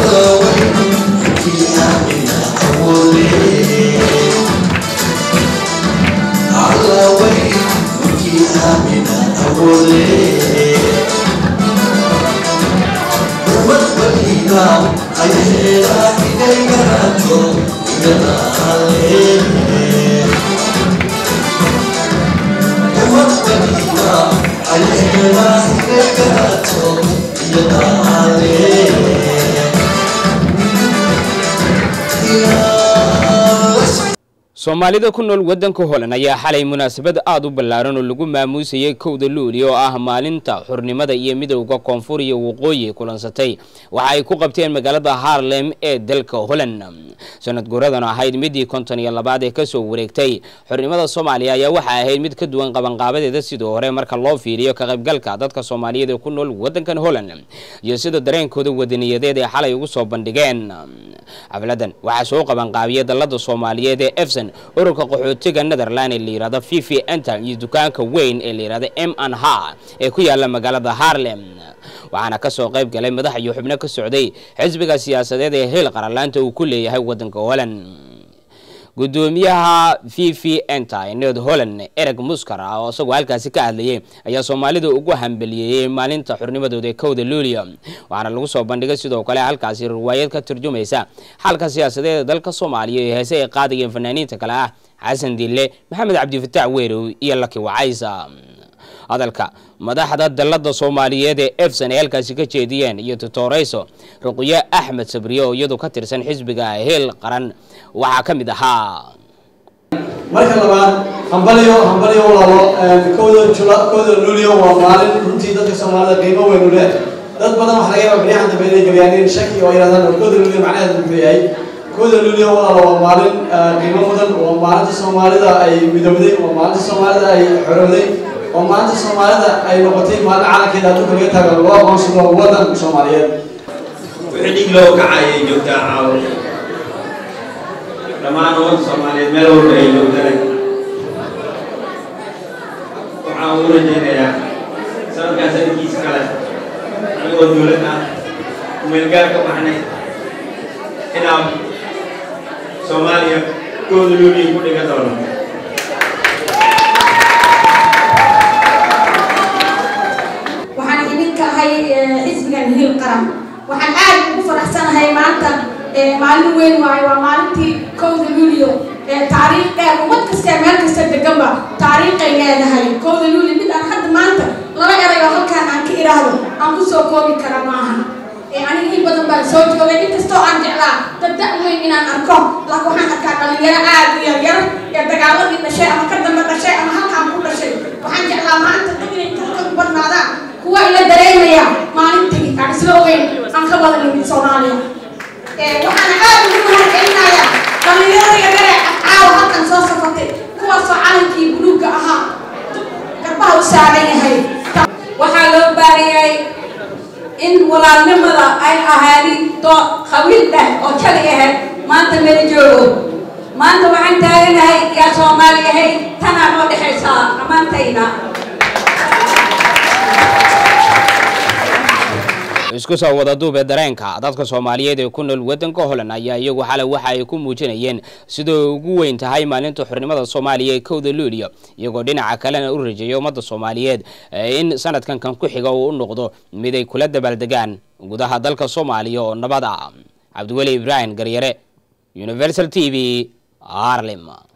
soomaalida ku nool waddanka holand ayaa xalay munaasabad aada u ballaaran oo lagu maamuusayay kowda luuli oo ah maalinta xurnimada iyo midowda koonfur iyo waqooyi kulansatay waxa ay ku qabteen magaalada harlem ee dalka holand sanad guuradan ahayd midii konton iyo labaad ee kasoo wareegtay xurnimada soomaaliya ayaa waxa ahayd mid ka duwan qabanqaabadeeda sidii hore marka loo fiiriyo ka qaybgalka dadka soomaaliyeed ee ku nool waddankan holand iyo sida dareenkooda wadaniyadeed ee xalay ugu soo bandhigeen xafladan waxaa soo qabanqaabiyay dalada soomaaliyeed ee efson ururka qaxootiga netherland ee la yihahdo fifi enter iyo dukaanka weyn ee la yihahdo m n h ee ku yaala magaalada harlem waxaana kasoo qayb galay madax iyo xubno ka socday xisbiga siyaasadeed ee heel qaralaanta uu ku leeyahay waddanka holand gudoomiyaha v v enter ee ned holland ereg muskar ah oo isagoo halkaasi ka hadlayay ayaa soomaalida ugu hambaliyeeyey maalinta xurnimadooda ee kowda luulia waxaana lagu soo bandhigay sidoo kale halkaasi riwaayad ka turjumaysa xalka siyaasadeed ee dalka soomaaliya ee heese ay qaadayeen fanaaniinta kale ah xasan dille maxamed cabdifataax weerow iyo laki wacaysa hadalka madaxda dalada soomaaliyeed ee efson ay halkaasi ka jeediyeen iyo tutoreyso ruqyo axmed sabriye oo iyadu ka tirsan xisbiga heel qaran waxaa ka mid ahaa marka labaad hambaliyo hambaliyo walaalo kowda jula kowda luulio waa maalin runtii dadka soomaalida qiimo weyn u leh dad badan waxa laga yaabaa baryahan dambe inay geliyaan shaki oo yidhahdaan kowda luulio macnaheedu muxuu yahay kowda luulio walaalo waa maalin qiimo mudan waa maalinta soomaalida ay midowday waa maalinta soomaalida ay xorowday oo maanta soomaalida ay noqotay maalin calankeeda adduunka laga taagan loo aqoonsado waddan soomaaliyeed wixii dhig loo kacayay joogtaa caawo dhammaan wadda soomaaliyeed meel walba ay joogtana waxaan ugu rajaynayaa sanadkaa sanadkiisa kale anigoo dowlad ah kumeelgaar ka baxnay inaan soomaaliya kooda luuliya ku dhiga doono waxaan idinka ahay xisbigan hiil qaran waxaan aad ugu faraxsanahay maanta maalin weyn waayo waa maalintii kowda luulio taariikh dheer ummad kastee meel kasta deganba taariikhay leedahay kowda luulio mid aan hadda maanta laba eray oo halkaan aan ka idhaahdo aan ku soo koobi kara maaha aniga in badan baan soo joogay inkastoo aan jeclaa dad da' weyn inaan arko laakiin waxaan arkaa dhalinyaro aad u yaryar ee dagaaladii dhashay ama ka dambe dhashay ama halkaan ku dhashay waxaan jeclaa maanta dad inay ka u badnaadaan kuwa ila dareemaya maalintii aan isla ogeyn aan ka wada nimid soomaaliya waxaana aad ugu mahadcelinayaa dhalinyarada yaryare caawa halkan soo safatay kuwaasoo calankii buluugga ahaa garbaha u saaran yahay waxaa loo baariyay in walaalnimada ay ahaadin doo qabiil dheh oo jali ahayd maanta mala joogo maanta waxaan taaganahay yaa soomaali yahay tanaa noo dhexaysaa dhammaantayna isku soo wada duubee dareenka dadka soomaaliyeed ee ku nool waddanka holand ayaa iyagu xalay waxa ay ku muujinayeen sidoo ugu weyn tahay maalinta xornimada soomaaliya ee kowda luuliya iyagoo dhinaca kalena u rajeeya ummadda soomaaliyeed in sanadkan kan ku xiga uu u noqdo mid ay kula dabaaldegaan gudaha dalka soomaaliya oo nabad ah cabdiweli ibraahim garyare universal t v harlem